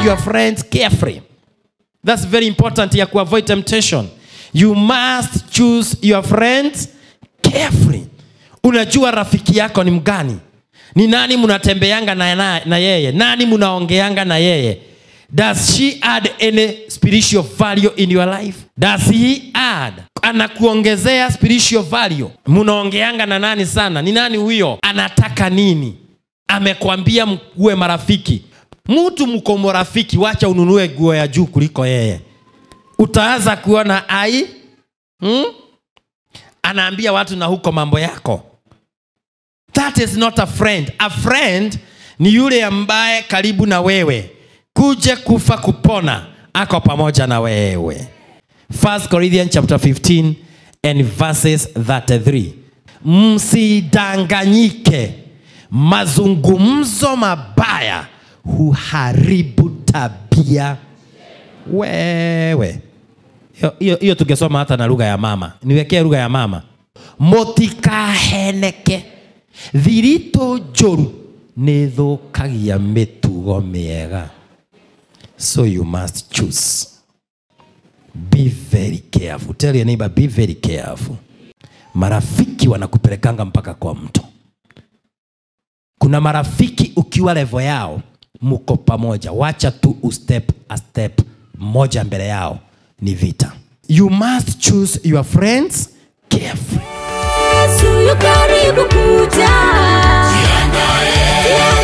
your friends carefree that's very important ya kuavoid temptation you must choose your friends carefree unajua rafiki yako ni mgani ni nani mnatembeanga na, na, na yeye nani mnaongeanga na yeye does she add any spiritual value in your life does he add anakuongezea spiritual value mnaongeanga na nani sana ni nani huyo anataka nini amekwambia mkuwe marafiki mtu mko marafiki wacha ununue nguo ya juu kuliko yeye utaanza kuona ai hmm? anaambia watu na huko mambo yako that is not a friend a friend ni yule ambaye karibu na wewe kuje kufa kupona ako pamoja na wewe 1 corinthians chapter 15 and verses 33 msidanganyike mazungumzo mabaya huharibu tabia wewe Hiyo- hiyo hiyo tungesoma hata na lugha ya mama niwekee lugha ya mama mũtikaheneke thiritũ njũru nĩ thũkagia mĩtugo mĩega so you must choose be very careful tell your neighbor be very careful marafiki wanakupelekanga mpaka kwa mto kuna marafiki ukiwa levo yao mko pamoja wacha tu ustep a step moja mbele yao ni vita you must choose your friends carefully Yesu yu karibu kuja. Jiandae.